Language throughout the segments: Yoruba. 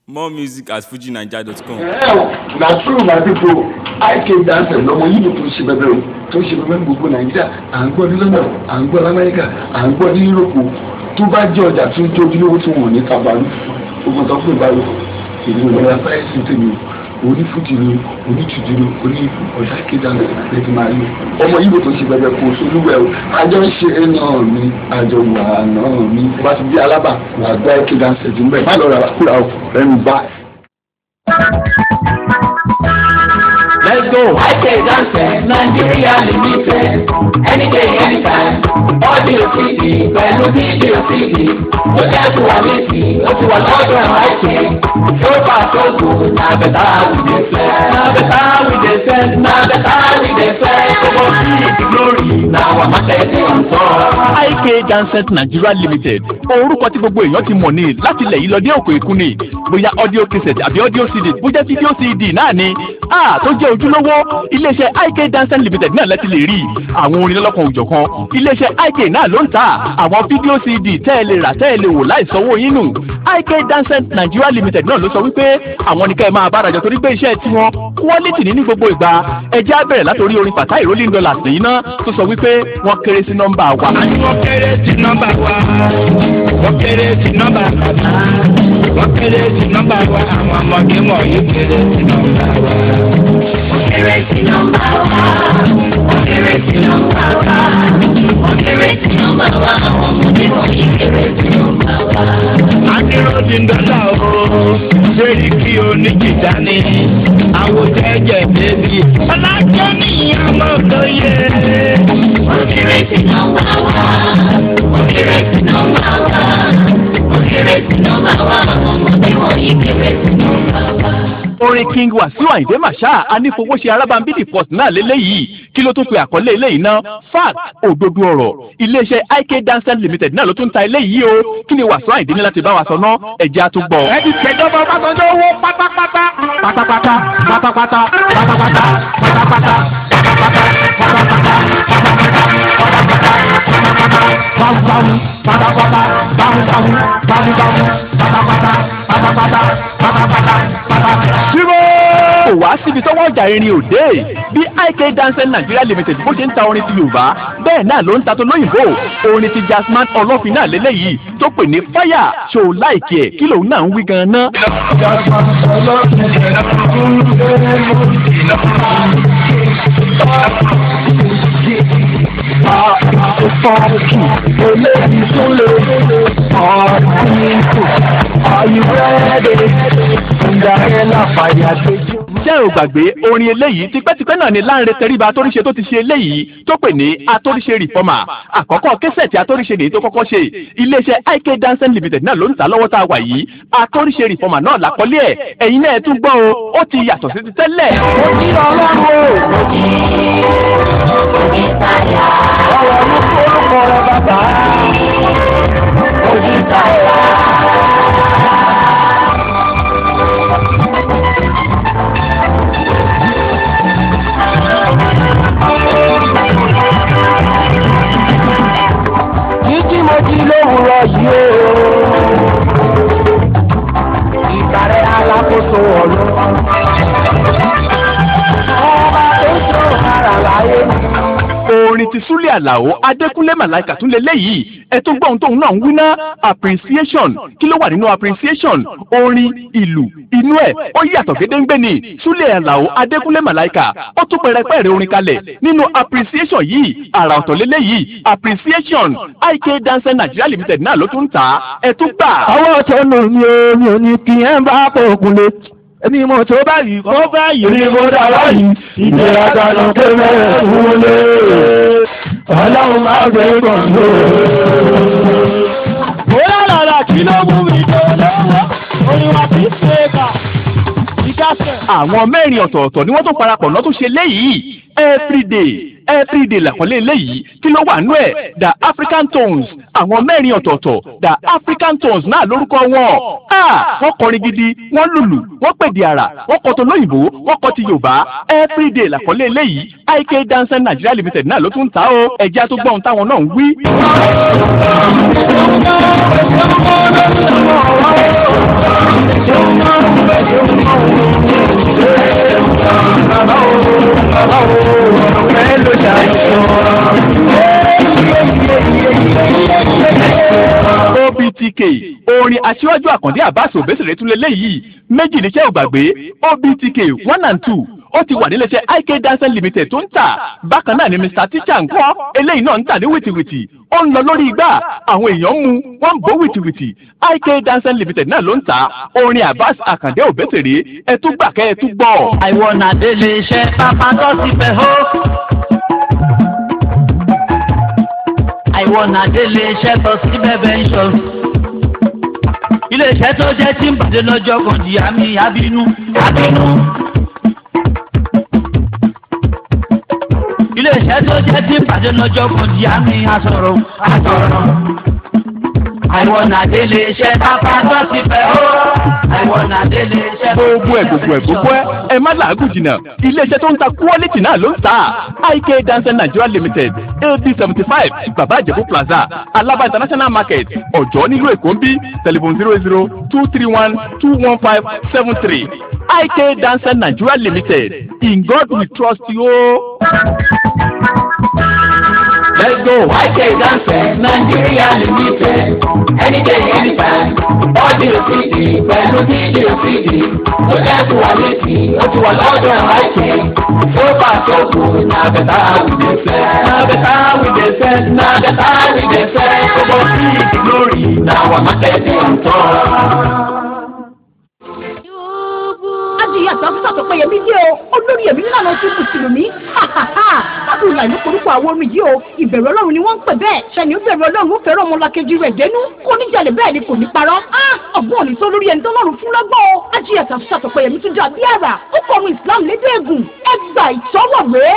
More music at fujinaija.com. na true my people ik dancer lọmọ yìí tó ṣe bẹbẹ o tó ṣe bẹbẹ ní gbogbo nàìjíríà à ń gbọ́ ní london à ń gbọ́ ní amẹ́ríkà à ń gbọ́ ní yúróòpù tó bá jẹ́ ọjà tó ń tójú lówó tí wọ́n ní tabaru ogun tó fún ìbáwò èdè ìwọ̀n afẹ́rẹ́sì tèmi o onífújì ni onítùjú ni oní ọ̀dà kéjànà lẹ́tí máa rí ọmọ yìí tó ṣe bẹbẹ kó solúwẹ̀ o àjọ ń ṣe náà mi àjọ wà náà mi bá ti di alábà wà gbá kéjànà ṣètì ń bẹ̀ má lọ rà kúrà o ẹnu báyìí. Let's go. IK Dancer, Nigeria Limited. Any day, anytime. Audio CD, pẹ̀lú fídíò CD. Ó jẹ́ tó wà létí, ó ti wà lọ́dọ̀ IK. Tó bá tó kù, na bẹ̀tà we dey fẹ́. Na bẹ̀tà we dey fẹ́. Na bẹ̀tà we dey fẹ́. Gbogbo sí ìdí glory, na wà má tẹ̀lé ọ̀tọ̀. IK Dancet Nigeria Limited orúkọ tí gbogbo èèyàn ti mọ̀ ní láti ilẹ̀ yìí lọ dé òkè òkun ni bóyá audio cassette àbí audio CD bóyá video CD náà ni a tó jẹ́ ojúlówó iléeṣẹ́ IK Dancet Limited náà lẹ́tí lè rí àwọn orin lọ́lọ́kan òjọ̀kan iléeṣẹ́ IK náà ló ń tà àwọn video CD tẹ́ ẹ lè rà tẹ́ ẹ lè wò láì sanwó yín nù IK Dancet Nigeria Limited náà ló sọ wípé àwọn ní ká ẹ máa bára jọ torí pé iṣẹ́ tiwọn quality ní ní gbogbo ìgbà ẹ jẹ́ á bẹ̀rẹ̀ látòrí orin pàtàkì rolling dollars nìyí náà tó sọ wípé wọ́n kéré sí nọ́mbà wa. Wọ́n kéré sí nọ́mbà wa. Wọ́n kéré sí nọ́mbà bàbá. Wọ́n kéré sí nọ́mbà wa. Àwọn ọmọdé wọ̀nyí kéré sí nọ́mbà wa. Wọ́n kéré sí nọ́mbà wa. Wọ́n kéré sí nọ́mbà wa. Wọ́n kéré sí nọ́mbà wa. Àwọn ọmọdé wọ̀nyí kéré sí nọ́mbà wa. Adéròdì ń dọ́là o. Sẹ́ẹ̀rì kí o ní jìjà ní. Àwọn jẹ́jẹ́ bébí. Ọlájọ́ ní ọmọ òdòye. Wọ́n kéré sí nọ́mbà wa. Wọ́n kéré sí nọ́mbà wa. Wọ́n kéré sí nọ́mbà wa. Àwọn ọmọdé wọ̀nyí kéré sí nọ́mbà wa. orin king wasiu ayinde masha anífowóṣe arábàmbídì port náà lélẹ́yìí kí ló tún pe àkọlé eléyìí ná fact òdodo ọ̀rọ̀ iléeṣẹ́ ik dancing limited náà ló tún ta eléyìí o kí ni wasiu ayinde ní láti bá wa sọ ná ẹ̀jẹ̀ á tún gbọ́. ẹ ti ṣèjọba ọbásanjọ́ owó pátápátá pátápátá pátápátá pátápátá pátápátá pátápátá bámúbámú pátápátá bámúbámú bámúbámú pátápátá pátápátá pátápátá pátápátá. Zero. kò wá síbi tọ́wọ́ ọjà irin òde bí ik dancing nigeria limited bó ṣe ń ta orin ti yorùbá bẹ́ẹ̀ náà ló ń ta tó lóyìnbó orin ti jasman ọlọ́fin náà lélẹ́yìí tó pè ní fire ṣò láìkí ẹ̀ kí lòun náà ń wí gan-an ná. Funky, eléyìí tún lè ọ̀rọ̀ Are you ready? Cinderella fàyà gbẹjọ́. ṣé ò gbàgbé orin eléyìí tipẹ́tipẹ́ náà ni láńre tẹríba atóríṣe tó ti ṣe eléyìí tó pè ní atóríṣe rìfọ́mà àkọ́kọ́ kẹsẹ̀tì atóríṣe nìyí tó kọ́kọ́ ṣe iléeṣẹ́ ik dancing limited náà ló ń ta lọ́wọ́ tá a wà yìí atóríṣe rìfọ́mà náà làkọ́lé ẹ̀ ẹ̀yin náà ẹ tún gbọ́ o ó ti yàtọ̀ sí ti tẹ́lẹ̀. Mo ní ọlọ́run o. Ọ̀rọ̀ ló kó orúkọ rẹ bàbá. Ojú táyà. Títí mo ti lówùrọ̀ yìí o. Ìbàrẹ̀ alákòóso ọ̀run. Ọba tó sọ ara láyé mi. orin ti súlẹ̀ àlàó adékúnlé màláìkà tún lé léyìí ẹ tún gbọ́ ohun tóun náà ń wí ná appreciation kí ló wà nínú appreciation orin ìlú inú ẹ̀ ó yàtọ̀ gédéńgbé ni súlẹ̀ àlàó adékúnlé màláìkà ó tún pẹrẹpẹrẹ orin kalẹ̀ nínú appreciation yìí àrà ọ̀tọ̀ lélẹ́yìí appreciation ik dancing nigeria limited náà ló tún ń tà á ẹ tún gbà. Ọwọ́ tó nù mí o, mi ò ní kí ẹ bá pòkun lé. Èmi mo tó báyìí kó báyìí ni mo dá báyìí. Ìgbéraga ló ké mẹ́rẹ̀ fún lé. Ọlọ́run máa gbé kàn ló. Bóyá lọ́la kí ló mú mi tó lọ́wọ́? Oníwà tí ń ṣe é kà. Ìdásẹ̀. àwọn mẹ́rin ọ̀tọ̀ọ̀tọ̀ ni wọ́n tún parapọ̀ náà tún ṣe léyìí everyday everyday làkọ́lé léyìí kí ló wà nú ẹ̀ the african tones àwọn mẹ́rin ọ̀tọ̀ọ̀tọ̀ the african tones náà lórúkọ wọn ah wọ́n kọrin gidi wọ́n lùlù wọ́n pèdè àrà wọ́n kọ tó lóyìnbó wọ́n kọ ti yorùbá everyday làkọ́lé léyìí ik dancing nigeria limited náà ló tún ń ta ó ẹ̀já tó gbọ́n táwọn náà ń wí. Thank you. obtk orin aṣíwájú àkàndé abbas òbẹ́sẹ̀rẹ̀ tún lélẹ́yìí méjì níṣẹ́ ògbàgbé obtk one and two ó ti wà níléeṣẹ́ ik dancing limited tó ń tà bákan náà ni mr teacher ń kọ́ eléyìí náà ń tà ní wìtìwìtì ó ń lọ lórí igbá àwọn èèyàn ń mu wọ́n ń bó wìtìwìtì ik dancing limited náà ló ń tà orin abbas àkàndé òbẹ́sẹ̀rẹ̀ ẹ tún gbà kẹ́ ẹ tún gbọ́. àìwọ̀nà délé iṣẹ́ pápá tó ti fẹ́ hó. àìwọ̀nà délé iṣẹ́ tó sí bẹ́bẹ̀ ń ṣọ. iléeṣẹ́ tó jẹ́ tí ń bàdé lọ́jọ́ kan di àmì àbínú àbínú. iléeṣẹ́ tó jẹ́ tí ń bàdé lọ́jọ́ kan di àmì àsọ̀rọ̀ àsọ̀rọ̀. àìwọ̀nà délé iṣẹ́ pápá tó ti fẹ́ hó. àìwọ̀nà délé iṣẹ́ tó gbogbo ẹ gbogbo ẹ gbogbo ẹ ẹ má làágùn jìnnà iléeṣẹ́ tó ń ta quality náà ló ń tà ik dancer nigeria limited ad seventy five baba àjẹbù plaza alaba international market ọ̀jọ́ nílùú èkó ń bí telephone zero zero two three one two one five seven three ik dancer nigeria limited in god we trust you. Let's go, YK Dancers, Nigeria Limited. Any day, anytime. Audio CD, pẹ̀lú fídíò CD. Ó jẹ́ kó wà létí, ó ti wà lọ́dọ̀ YK. So far so good, na bẹ̀tà we dey sell. Na bẹ̀tà we dey sell, na bẹ̀tà we dey sell. Gbogbo big glory, na our market dey on top. adìyẹ àtàkùsà tó péye mí dé o olórí ẹ̀mí nílànà tí mùsùlùmí lábùrù láì ló korúkọ àwọn orin yìí o ìbẹ̀rù ọlọ́run ni wọ́n ń pè bẹ́ẹ̀ ṣẹ́ni ó bẹ̀rù ọlọ́run ó fẹ́ràn ọmọlàkejì rẹ̀ dénú kó níjàlè bẹ́ẹ̀ ni kò ní parọ́ ọ̀gbọ́n òní tó lórí ẹni tó lọ́rùn fún lọ́gbọ́n o adìyẹ àtàkùsà tó péye mí tún dà bí àrà ó fọ ọmọ ìsìlámù lédè ègùn ẹgbà ìtọ́wọ̀wé.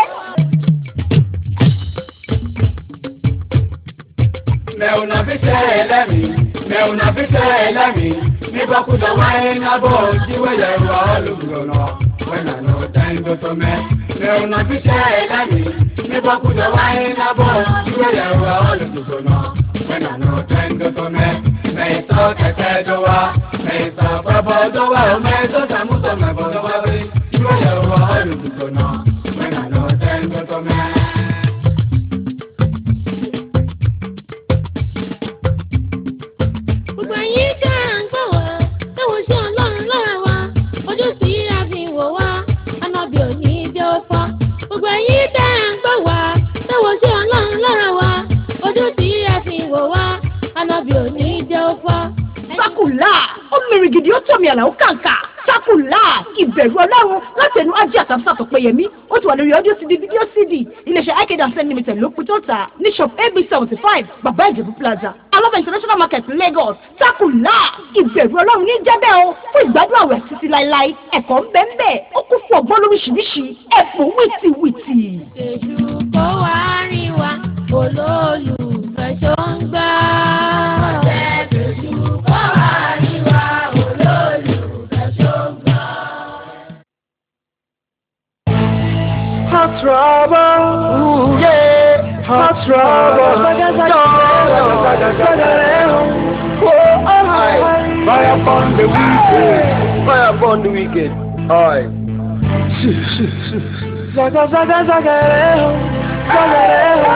Mẹ́wùnà fi tẹ́ ẹ lẹ́mìí, mẹ́wùnà fi tẹ́ ẹ lẹ́mìí. Nígbà kúndà wáyé nábọ̀ jíwèlè wà olùgbòrò wẹ́nà ló dáńgó tó mẹ́. Mẹ́wùnà fi tẹ́ ẹ lẹ́mìí, nígbà kúndà wáyé nábọ̀ jíwèlè wà olùgbòrò wẹ́nà ló dáńgó tó mẹ́. Mẹ́sọ̀ kẹ̀kẹ́ tó wá, mẹ́sọ̀ bọ́bọ̀ tó wá, mẹ́sọ̀ tàmútọ̀ mẹ́bọ̀ tó wá rí. Jíwèlè wà olùgbòrò wẹ́nà ló dáńgó tó mẹ́. gbogbo ẹ̀yin ká ń gbọ́ wá táwọn ṣe ọlọ́run lára wa ojú sí àfihàn wa anábì òní jẹ́ ó fọ́ gbogbo ẹ̀yin ká ń gbọ́ wá táwọn ṣe ọlọ́run lára wa ojú sí àfihàn wa anábì òní jẹ́ ó fọ́. sákùlà ó mìrì gidi ó tọ̀mì àlàó kàǹkà sákùlà ìbẹ̀rù ọlọ́run láti ẹnu ajé àtàkùsà tó péye mí ó ti wà lórí ọdún cd fídíò cd iléeṣẹ́ ike dancing limited ló pin tó ta ní shop ab seventy five bàbá ìjẹ̀bú plaza alaba international market lagos sákùlà ìbẹ̀rù ọlọ́run ní jẹ́bẹ̀ o fún ìgbádùn àwẹ̀ títí láéláé ẹ̀kọ́ ń bẹ́ẹ̀ bẹ́ẹ̀ ó kún fún ọgbọ́n lóríṣiríṣi ẹ̀fọ́ wìtìwìtì. èṣù kó wá rí wa olólùfẹ́ ṣó ń gbà. èṣù kó wá rí wa olólùfẹ́ ṣó ń gbà. Hot rubber, ooh yeah, hot rubber, oh, alright. Fire upon the wicked, fire upon the wicked, alright. Zaga zaga zaga, zaga,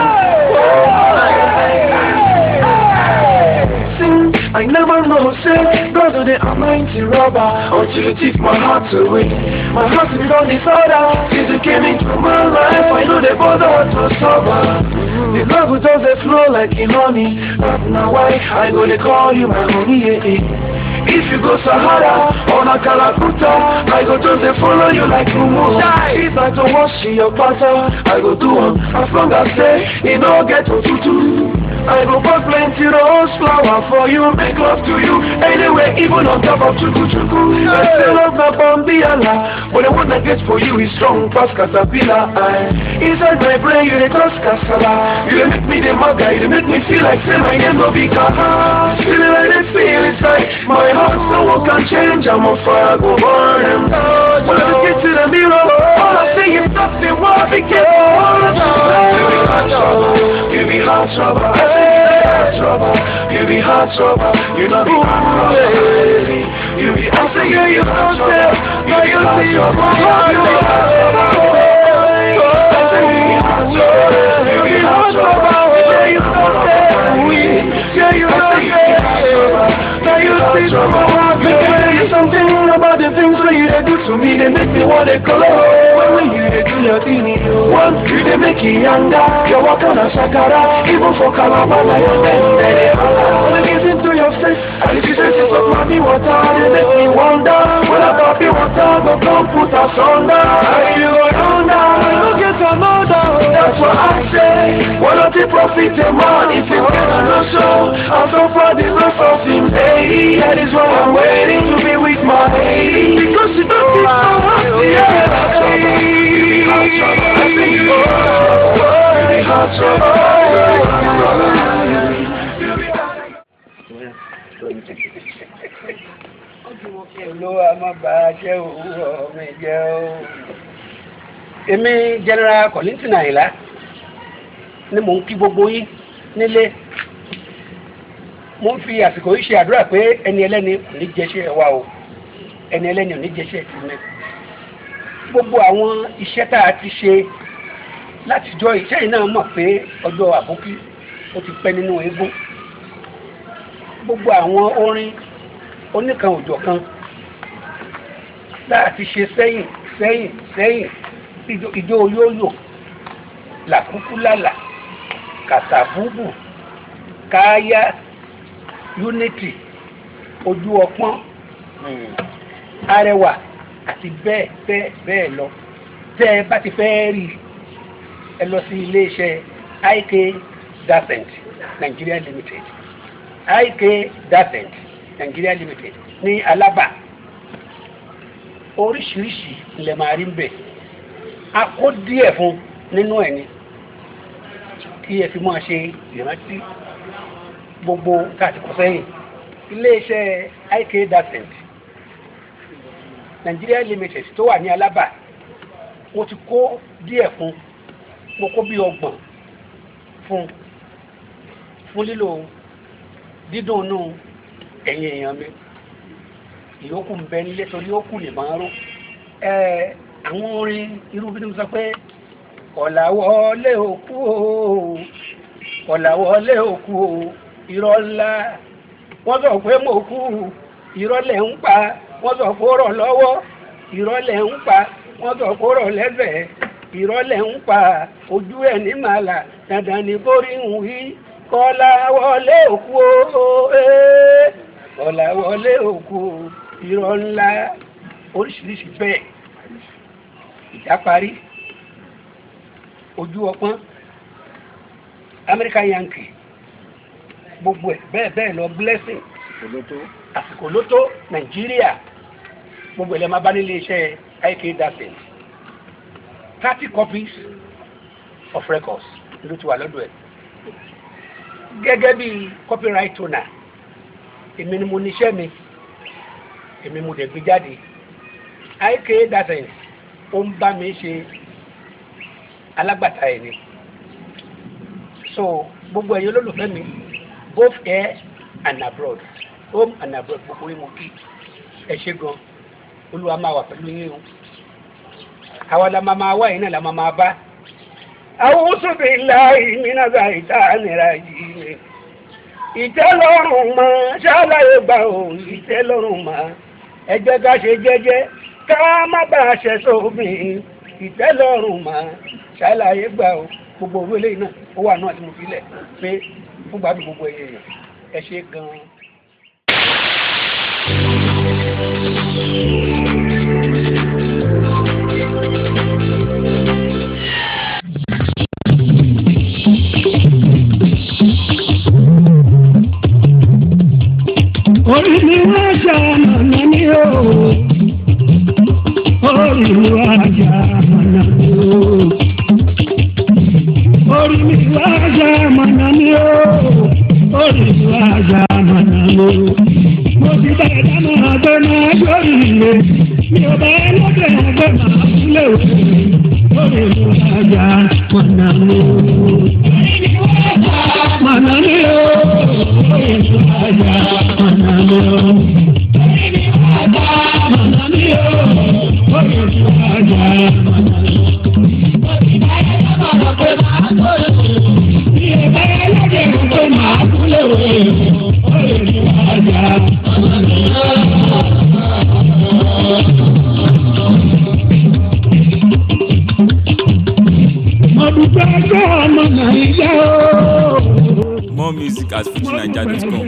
Sing, I never know, say, brother, the almighty robber, until you take my heart away. My heart is on disorder, since you came into my life, I know the bother to sober. The love will just flow like in honey, but now why I go to call you my honey, yeah, yeah. If you go Sahara or na Kalakuta, I go just dey follow you like Mumu. If I to wash your butter, I go do am as long as say e no get otutu. I go buy plenty rose flower for you, make love to you. Anyway, even on top of chuku chuku. I still love my bambiala, but the one I get for you is strong pass caterpillar. I, inside my brain, you dey cause casala. You dey make me the maga, you dey make me feel like say my name no be Kaha. Feeling like they feel inside my heart, no one can change. I'm on fire, go burn them. When I get to the mirror, all I see is nothing. What became all of You be hot trouble, you be hot trouble. I say you be hot trouble, you be hot trouble. You know be hot trouble. You be, I say yeah, you hot trouble, you be hot trouble. You be hot trouble. I say you be hot trouble, you be hot trouble. Yeah, you know that. Yeah, you know that. see no more. Make I tell you something about the things that you dey do to me. They make me wanna go. When you dey do your thing, one you dey make it younger. You walk on a shakara, even for Calabar, like your men, they dey holla. When I get into your face, and if you say this of mommy water, they make me wonder. When I pop you water, go come put us under. How you go under? I go get another. That's what I say. Why not the profit a man if you get a no show? I'm so far the rest of him. Hey, that is why I'm waiting to be with my lady. Because she don't feel so happy. Yeah, hey. I think, oh, oh, oh, hot olówó amábàájẹ́ òwúrọ̀ mi jẹ́ o. èmi general Kollington Àyìnlá ni mò ń kí gbogbo yín nílé mo ń fi àsìkò yìí ṣe àdúrà pé ẹni ẹlẹ́ni ò ní jẹ́ṣẹ́ wa o ẹni ẹlẹ́ni ò ní jẹ́ṣẹ́ ti mi. gbogbo àwọn iṣẹ́ tá a ti ṣe látijọ́ iṣẹ́ yìí náà mọ̀ pé ọjọ́ àbókí ó ti pẹ́ nínú eégún gbogbo àwọn orin oníkan òjọ̀ kan láti ṣe sẹ́yìn sẹ́yìn sẹ́yìn ìjó olóyò làkúkúlàlà kàtàbùbù káyá unity ojú ọpọ́n arẹwà àti bẹ́ẹ̀ bẹ́ẹ̀ bẹ́ẹ̀ lọ tẹ́ ẹ bá ti fẹ́ rí ẹ lọ sí iléeṣẹ́ IK Dacent Nigeria Limited IK Dacent Nigeria Limited ní Alábà oríṣiríṣi ilẹ̀ máa rí ń bẹ̀ a kó díẹ̀ fún nínú ẹ̀ ni kí ẹ fi máa ṣe ìrántí gbogbo káàtì kọ sẹ́yìn iléeṣẹ́ IK Dacent Nigeria Limited tó wà ní Alábà mo ti kó díẹ̀ fún mo kó bí ọgbọ̀n fún fún lílo dídùn nù ẹ̀yin èèyàn mi ìyókù ń bẹ nílé torí ó kù lè máa ró ẹ àwọn orin irú bí mo sọ pé ọ̀làwọlé òkú o ọ̀làwọlé òkú o irọ́ ńlá wọ́n sọ pé mo kú irọ́ lẹ̀ ń pa wọ́n sọ pé ó rọ̀ lọ́wọ́ irọ́ lẹ̀ ń pa wọ́n sọ pé ó rọ̀ lẹ́sẹ̀ irọ́ lẹ̀ ń pa ojú ẹ̀ ní màlà dandan ni kórì ń wí kọ́lá wọlé òkú o ee kọ́lá wọlé òkú o irọ́ ńlá oríṣiríṣi bẹ́ẹ̀ ìjà parí ojú ọpọ́n American Yankee gbogbo ẹ̀ bẹ́ẹ̀ bẹ́ẹ̀ lọ blessing àsìkò ló tó Nàìjíríà gbogbo ẹ̀ lẹ́ máa bá nílé iṣẹ́ IK Dacent thirty copies of records ló ti wà lọ́dọ̀ ẹ̀ gẹ́gẹ́ bí copyright owner èmi ni mo níṣẹ́ mi èmi mo dẹ̀ gbé jáde IK Dacent ó ń bá mi ṣe alágbàtà ẹ̀ ni so gbogbo ẹ̀yin olólùfẹ́ mi both here and abroad home and abroad gbogbo yín mo kí ẹ ṣe gan olúwa máa wà pẹ̀lú yín o àwa la máa máa wá yín náà la máa máa bá A'udhu billahi minash shaitanir rajim ìtẹ́lọ́rùn mọ́ ṣáláyé gbà ó ìtẹ́lọ́rùn mọ́ ẹ jẹ́ ká ṣe jẹ́jẹ́ ká má bàa ṣẹ sóbìn ìtẹ́lọ́rùn mọ́ ṣáláyé gbà ó gbogbo owó eléyìí náà ó wà náà tí mo fi lẹ̀ pé fún gbàdúrà gbogbo èèyàn ẹ ṣe gan-an. orí mi wá ṣàmàlà ní o orí mi wá ṣàmàlà ní o orí mi wá ṣàmàlà ní o orí mi wá ṣàmàlà ní o mo ti bá ẹ̀dá máa gbé máa gbórí ilé mi ò bá ẹlẹ́dẹ̀ gbé máa kúlẹ̀ wò orí mi wá ṣàmàlà ní o. Mànà ní o, orí mi wá ṣàmàlà ní o. Mànà ní o, orí mi wá ṣàmàlà ní o. More music at fujinaija.com.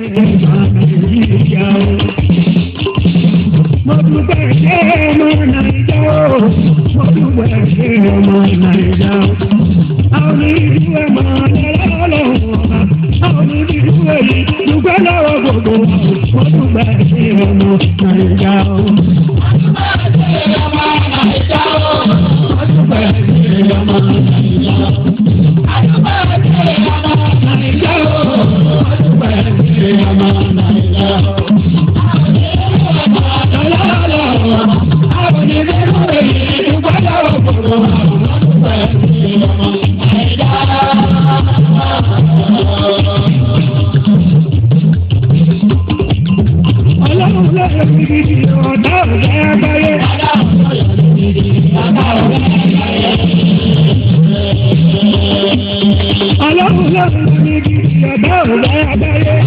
Mo dúpẹ́ ṣé ọmọ Nàìjà o, mo dúpẹ́ ṣé ọmọ Nàìjà o. Àwọn onídìí ẹ̀ máa lọ́wọ́ lọ́wọ́ àwọn onídìí èyí dúpẹ́ lọ́wọ́ gbogbo wa o, mo dúpẹ́ ṣé ọmọ Nàìjà o. Mo dúpẹ́ ṣé ọmọ Nàìjà o, mo dúpẹ́ ṣé ọmọ Nàìjà o. Ọlọ́run lọ́yọ̀ gidigidi ọ̀dọ́ ọ̀gá ẹgbẹ́rẹ́. Ọlọ́run lọ́yọ̀ gidigidi ọ̀dọ́ ọ̀gá ẹgbẹ́rẹ́.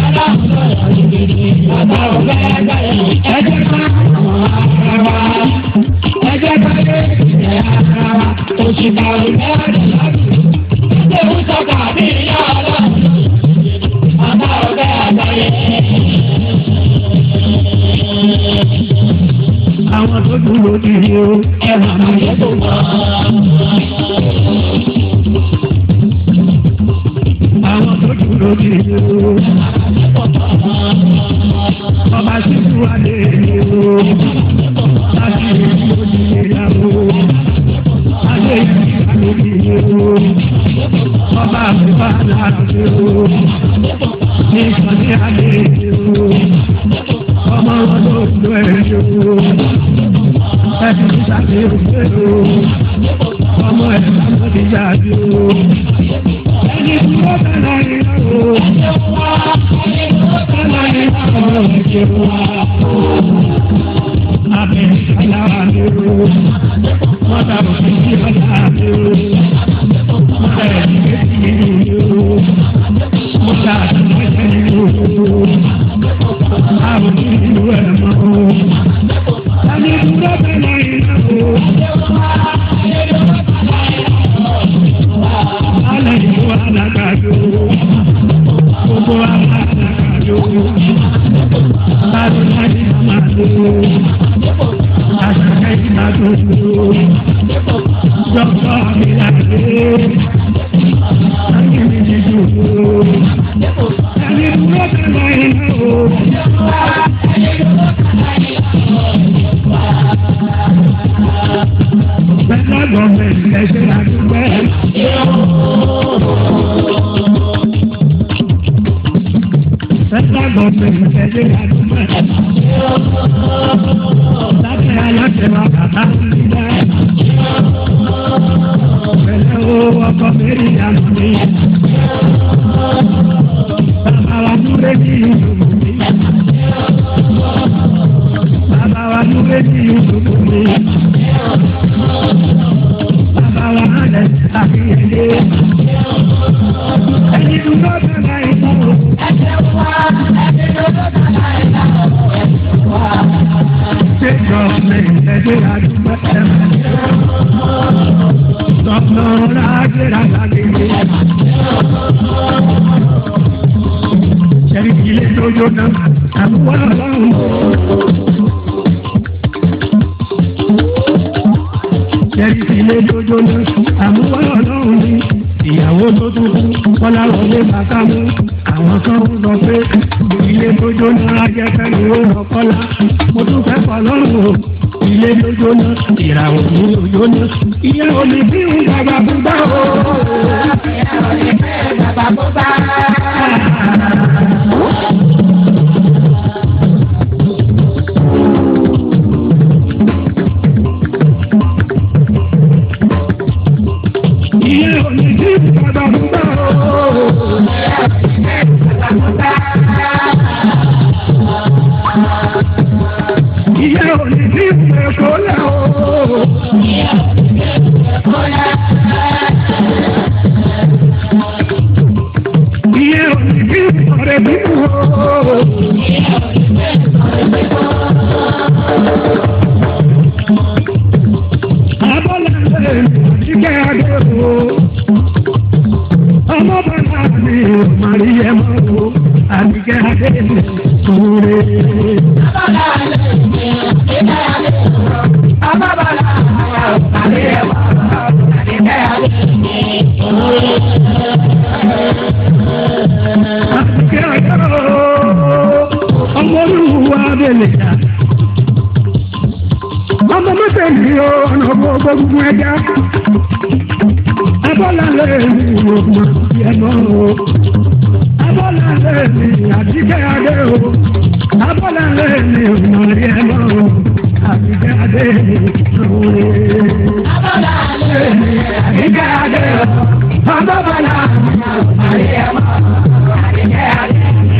Ẹjẹ́ ká ara ẹjẹ́ ká lé ara òṣìkà òlẹ́ ẹ̀dẹ̀ òwúsọ̀ kàbí ìyá ọlọ́run. Ọ̀gá ọ̀gá ẹgbẹ́rẹ́. àwọn tó dúró di o ẹ̀rọ àwọn tó wà. àwọn tó dúró di o. ọba sísú adé ni o. láti ìlú ìyàwó. adé ìyàwó ni o. ọba àbúrò aláàbò o. ní ìsọ̀ní adé ni o ọmọ wọn ló lo ẹjọ ẹbí sáré òṣèlú ọmọ ẹ sábà ti jáde o ẹni tí ó bẹ̀rẹ̀ ìyàwó bẹ̀rẹ̀ ìyàwó ẹ̀jẹ̀ wa abẹ aláwa ni o mọ́tà òfin tí ọjà ni o mọ́tà ẹ̀jẹ̀ méjì ni o mọ́tà àtúnṣe ni o àwọn ìlú ẹ̀ mọ́ o. Tani dúró bẹ̀rẹ̀ iná o. Alẹ́ ìlú alágbàdo. Gbogbo alágbàdo. Láti láti máa lò ó. Àṣàkẹ́ ìgbàdo lò ó. Dọ́kítọ̀ mi láti. Tani mi ti dùn ó. Tani dúró bẹ̀rẹ̀ iná o. Federal government ẹ̀ṣẹ̀ àdúgbẹ́. Federal government ẹ̀ṣẹ̀ àdúgbẹ́. Láti aláṣẹ wa bàbá nígbà. Pẹ̀lẹ́ o ọkọ mẹ́rin ìyàwó mi. Bàbá wa dúró ní ìlú mi. Bàbá wa dúró ní ìlú mi. Bàbá wa hàlẹ̀ àfihànlé. Ẹni dúró dára ìlú. Ṣé gọ́ọ̀mẹ̀ntì ẹgbẹ́ àdúgbò ẹ̀ máa ń Gọ́ọ̀nà rájẹ́ra lágbègbè. Ṣẹ́rí ilé tó jóná, àbúwá ọlọ́run. Ṣẹ́rí ilé tó jóná, àbúwá ọlọ́run ni. Ìyàwó tó dúdú, kọ́lá wọlé bàtà mú. Àwọn kan ń sọ pé ilé tó jóná ajẹ́fẹ́ ni ó lọ kọ́lá. Mo tún fẹ́ kọ́ lọ́rùn o. Ilé tó jóná, ìràwọ̀ ní òjóná. Ìyàwó mi bí ń bàbá búbá o. Ìyàwó mi bí ń bàbá búbá. Ìyàwó mi bí ń bàbá búbá o. Ìyá òní ní ìfẹ́ kọ́lá o. Ìyá òní ní ìfọ̀rẹ́ bí o. Abọ́lá ẹ̀ kíkẹ́ adé o. Ọmọ bàbá mi ò máa rí ẹ mọ́ o. adé òwúrẹ́. Àtìkẹ́ ọjọ́ ọmọ olúwa abẹ́lẹ̀ dá. Ọmọ mọ́tẹ̀lì ọ̀nà gbogbo ẹja. Abọ́lá lẹ́ẹ̀mí ọmọ ẹ̀mọ́ o. Abọ́lá lẹ́ẹ̀mí àtìkẹ́ adé o. Abọ́lá lẹ́ẹ̀mí ọmọ ẹ̀mọ́ o. Àtìkẹ́ adé òwúrẹ́. Abọ́lá lẹ́ẹ̀mí àtìkẹ́ adé o. Abọ́lá lẹ́ẹ̀mí ọmọ ẹ̀mọ́ o. Àtìkẹ́ adé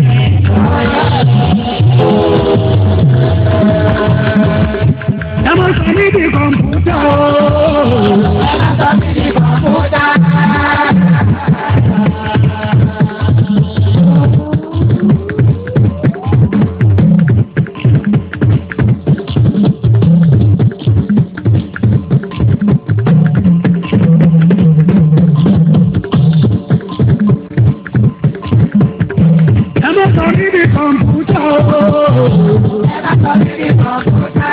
Ẹmọ sọ ní di kọ̀mpútà ooo. Ẹmọ sọ ní di kọ̀mpútà. Ẹmọ sọ ní di kọ̀mpútà ooo. Ẹmọ sọ ní di kọ̀mpútà.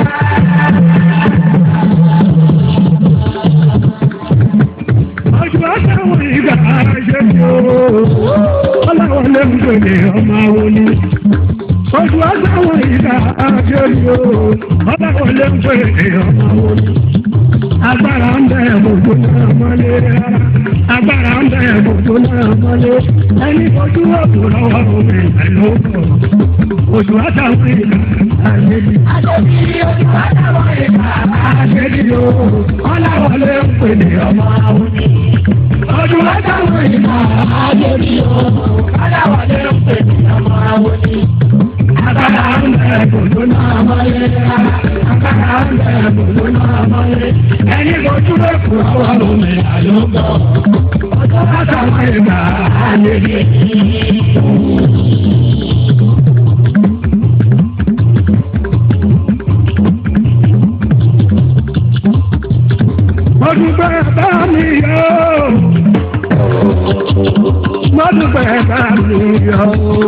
Ọjọ́ àtàwọn ìgbà ṣe ní ooo. Ọlọ́wọ́ lè ń gbèrè ọmọ àwọn ní. Ọjọ́ àtàwọn ìgbà ṣe ní ooo. Ọlọ́wọ́ lè ń gbèrè ọmọ àwọn ní. Agbára ń bẹ gbogbo náà mọ́lé rárá. Agbára ń bẹ gbogbo náà mọ́lé. Ẹni fojú ọ̀tún lọ́wọ́ omi ìlú ọkọ̀. Oṣù àtàwọn ìgbà àṣẹ́bí. Àṣẹ́bí oṣù àtàwọn ìgbà àṣẹ́bí o. Ọlọ́wọ́ lè ń pè ní ọmọ àwọn ní. Oṣù àtàwọn ìgbà àṣẹ́bí o. Ọlọ́wọ́ lè ń pè ní ọmọ àwọn ní. Agbára ń bẹ gbogbo náà mọ́lé rárá. Agbára ń bẹ gbogbo náà mọ́lé. Ẹni fojú ọ̀tún lọ́wọ́ omi ìlú ọkọ̀. Oṣù àtàwọn ìgbà àṣẹ́bí. Mọ̀dúpẹ́ bá mi yọ. Mọ̀dúpẹ́ bá mi yọ.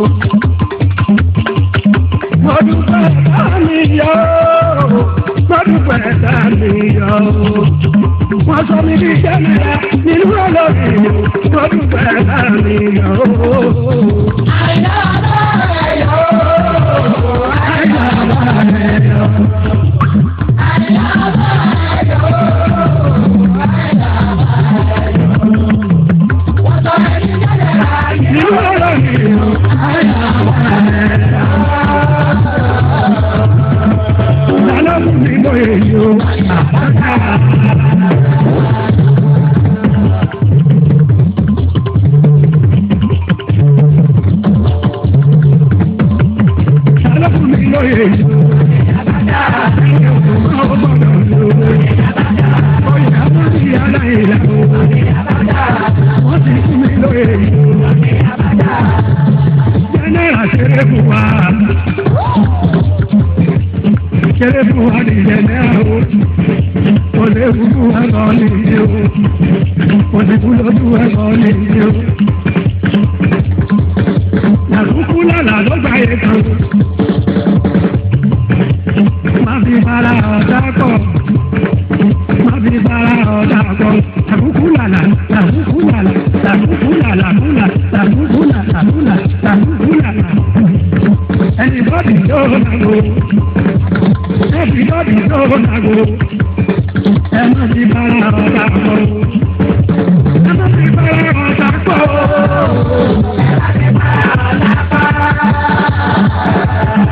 Mọ̀dúpẹ́ bá mi yọ. Mọ̀dúpẹ́ bá mi yọ. Wọ́n sọ mi ní jẹ́nìyà nínú ọlọ́rin. Mọ̀dúpẹ́ bá mi yọ. Àyà bá rẹ̀ yọ. Àyà bá rẹ̀ yọ. Àyà bá rẹ̀ yọ. Kéré fún wa ní ìjẹ̀lẹ̀ àwọn olè fún wa lọ ní ìdí o, olè fún lọ́dún wa lọ ní ìdí o. Làlùkù lálà ló gbà yẹ kan. Má fi bára ọ̀dà kọ̀. Má fi bára ọ̀dà kọ̀. Làlùkù lálà, làlùkù lálà, làlùkù lálà, kúlà, làlùkù lálà, kúlà, làlùkù lálà. Ẹni bọ́dì yóò nàgò. Ẹni bọ́dì yóò nàgò. Ẹ má fi bára ọ̀dà kọ̀. Ẹ má fi bára ọ̀dà kọ̀. Ẹ má fi bára ọ̀dà kọ̀.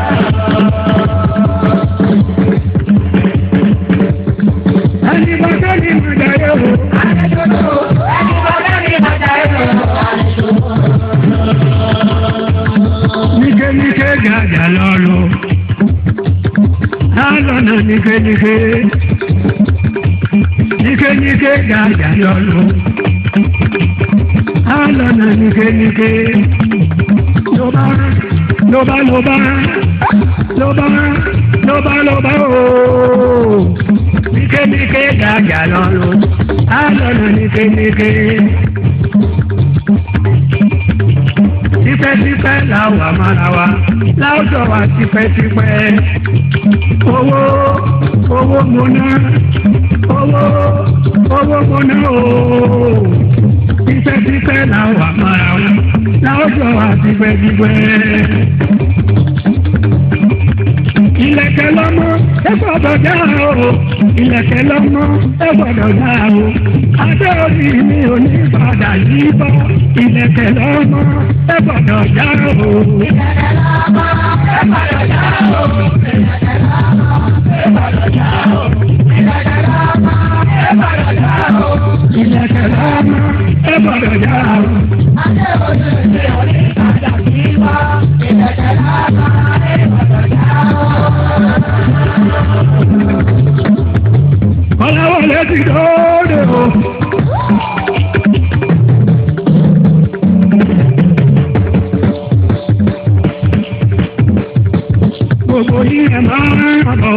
Ẹni bọ́dọ̀ ni mo jẹ́ yóò. Ẹni bọ́dọ̀ ni mo jẹ́ yóò. Nike nike gàjà lọ́lọ́. Lálọ́nà nike nike. Nike nike gàjà lọ́lọ́. Lálọ́nà nike nike. Lọ́ba lọ́ba lọ́ba lọ́ba lọ́ba lọ́ba ooo. Nike nike gàjà lọ́lọ́. Lálọ́nà nike nike. tipẹ́tipẹ́ làwọn àmàlà wa láwùjọ wa tipẹ́tipẹ́ owó owó mo ná owó owó mo ná ooo tipẹ́tipẹ́ làwọn àmàlà wa láwùjọ wa tipẹ́tipẹ́ ilẹ̀kẹ̀ lọ́mọ ẹ gbọ́dọ̀ já o ilẹ̀kẹ̀ lọ́mọ ẹ gbọ́dọ̀ já o adé orí mi ò ní padà yí bọ́ ilẹ̀kẹ̀ lọ́mọ ẹ gbọ́dọ̀ já o. ilẹ̀kẹ̀ lọ́mọ ẹ gbọ́dọ̀ já o. ilẹ̀kẹ̀ lọ́mọ ẹ gbọ́dọ̀ já o. ilẹ̀kẹ̀ lọ́mọ ẹ gbọ́dọ̀ já o. ilẹ̀kẹ̀ lọ́mọ ẹ gbọ́dọ̀ já o. adé orí mi ò ní padà yí bọ́ ilẹ̀kẹ̀ lọ́mọ ẹ gbọ́dọ̀ já o. Ọláwọlé ti dóde o. Gbogbo yìí ẹ máa ń bọ̀.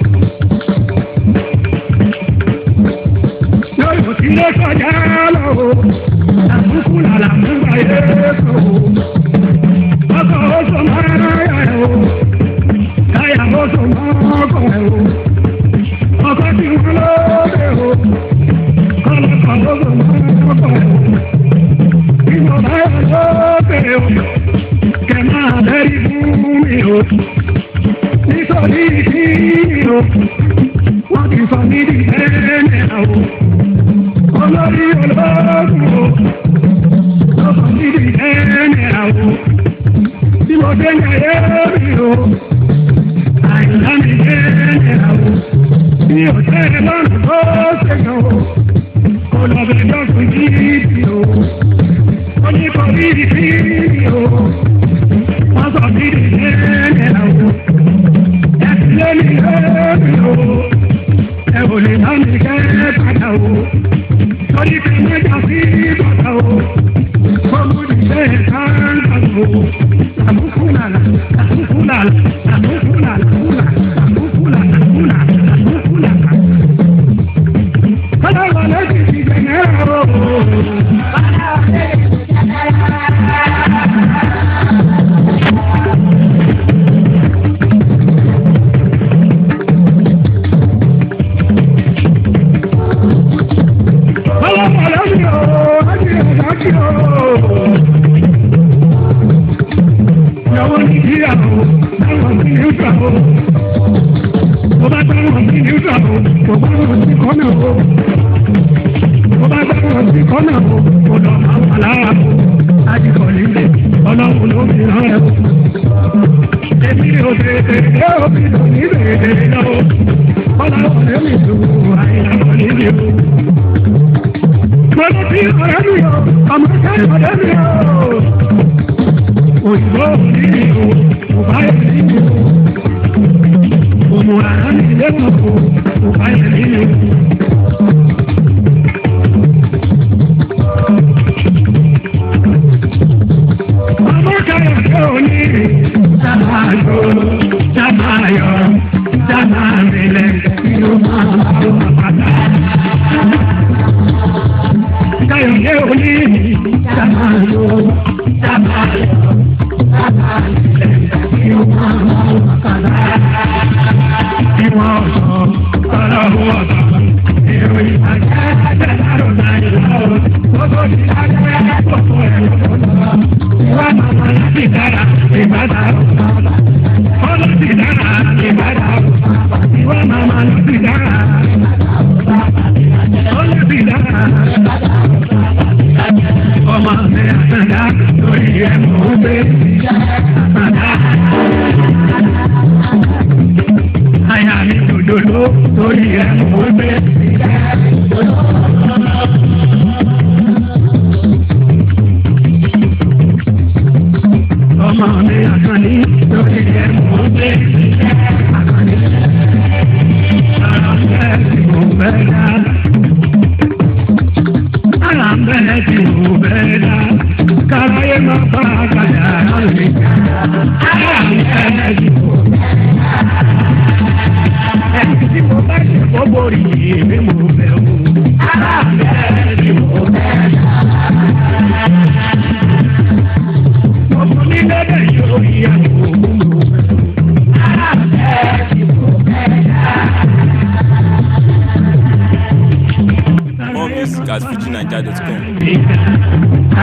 Yóò ti lé kọjá lọ o. Àbúkú làlà mú báyé kò o. Ọkọ̀ oṣù máa ń yà o. Káyà oṣù máa ń kọ̀ o ọkọ tí wọn lóde o kọlọkọ gbogbo mọkọ o ìwọ̀nba yà lóde o kẹ máa bẹ́rí fún mi o nítorí kí mi o wọ́n ti sọ mí di ẹ̀ẹ́nẹ̀ o olórí olóògùn o wọ́n sọ mí di ẹ̀ẹ́nẹ̀ o bí mo dé ní ẹ̀yẹ́ mi o àìlá mi ẹ̀ẹ́nẹ̀ o bí ọ̀sẹ̀ lọ́nà tó ṣèyàn o kò lọ bẹ̀ lọ́sùn yìí o ó ní kò rí sí o wọ́n sọ bí ìdílé o ẹ̀sìn lẹ́nu lẹ́nu o ẹ ò lè má mi kẹ́ padà o lórí kí mẹ́ta sí bàtà o kọ́mú ìṣe káńtà o àbúkú nàlà àbúkú nàlà àbúkú nàlà àbúkú nàlà àbúkú nàlà. Ìyàwó ní ìyàwó, táwọn ní ìyàwó mo bá dáhùn sí ní ìgbàgbọ́ mo bá dáhùn sí kọ́nà o mo bá dáhùn sí kọ́nà o mo lọ máa wà lára o àdìgbò nílé ọlọ́run ló fi hàn ẹ́ o. èmi ò tètè dé òbí tó ní tètè lọ o ọlọ́run ló mi tù àìlànà nílé o. mo lọ sí ọ̀rẹ́ mi o ọmọ kẹ́rin ọ̀rẹ́ mi o. òyìnbó òní o kò bá yẹ kí ni o òmùràrá ní ilé kòkó kò bá yẹ nínú. ọmọ káyọ̀ tó ní sábàjọ́ sábàyọ̀ sábàmìlẹ̀ inú máa ń bọ̀ pátá. káyọ̀ tó ní sábàjọ́ sábàyọ̀ sábàmìlẹ̀ inú máa ń bọ̀ pátá ìwọ ọ̀sọ̀ ọlọ́run ọ̀sọ̀ èrò ìbàjẹ́ àtẹ̀lárò náà ìlọ́run gbogbo ti lágbẹ́ gbogbo ẹ̀rọ lọ́wọ́ ìwà màmá láti dára ìbàdà ọlọ́ ti dára ìbàdà ìwà màmá láti dára ọlọ́ ti dára ọmọ mi àtàndá lórí ẹ̀mọ́ gbé àtàndá àyà mi dòdòdó lórí ẹ̀ mò ń gbé. ọmọ mi àkànní lórí ẹ̀ mò ń gbé. àkànní ara ń bẹ́ẹ̀ tí mo bẹ́ dá. ara ń bẹ́ẹ̀ tí mo bẹ́ dá. kábàáyé máa bá àgbàdà lórí. ara ń bẹ́ẹ̀ tí mo bẹ́ dá tí mo bá ṣe gbogbo rí èmi ní lẹ́dẹ̀ yóò yẹ òun lò More music at fujinaija.com. wẹ́rẹ́.